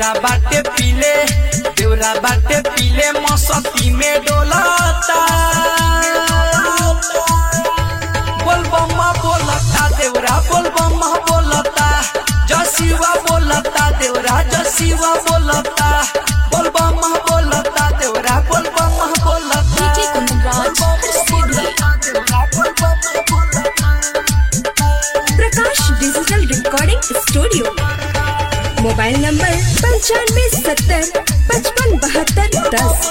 देवरा बाटे पीले देवरा बाटे पीले मौसती में डोलाता बोल बम्मा बोलता देवरा बोल बम्मा बोलता जसीवा बोलता देवरा जसीवा बोलता बोल बम्मा बोलता देवरा बोल बम्मा बोलता DJ Kundaraj, Sidhi. Prakash digital recording studio mobile number पंचानवे सत्तर पचपन बहत्तर दस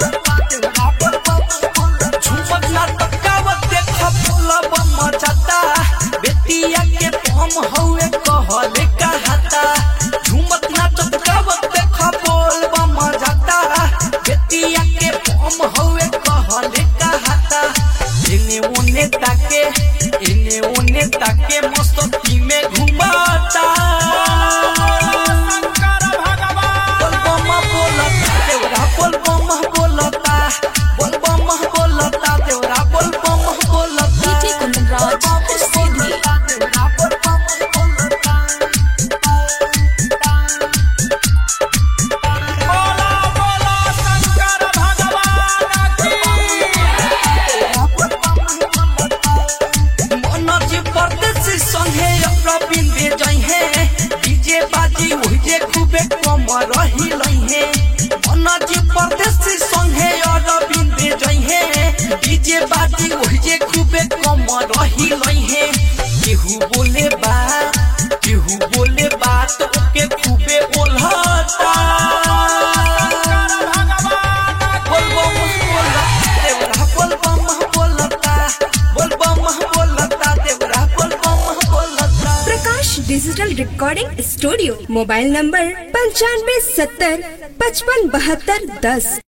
झुमक ना टकावत देखा फूला बम्मा जाता बेटिया के पम हउए कहले कहता झुमक ना टकावत देखा बोल बम्मा जाता बेटिया के पम हउए कहले कहता इने ओने ताके इने ओने ताके मस्ती में घुमाता बोल बम्मा बोलता देवरा बोल बम्मा बोलता बोल बम्मा बोलता देवरा बोल बम्मा बोलता DJ Kundaraj, Sidhi. मनोज परदेसी संगे रविंद्र जइहे डीजे बाजी ओहिजे खूबे कम रही लइहे मनोज परदेसी संगे रविंद्र जइहे डीजे बाजी ओहिजे खूबे कम रही लइहे केहू बोले बा केहू बोले बात ओके खूबे ओल्हता बोल बम बोलता देवरा बोल बम बोलता बोल बम बोलता देवरा बोल बम बोलता Prakash digital recording studio mobile number पंचानवे सत्तर पचपन बहत्तर दस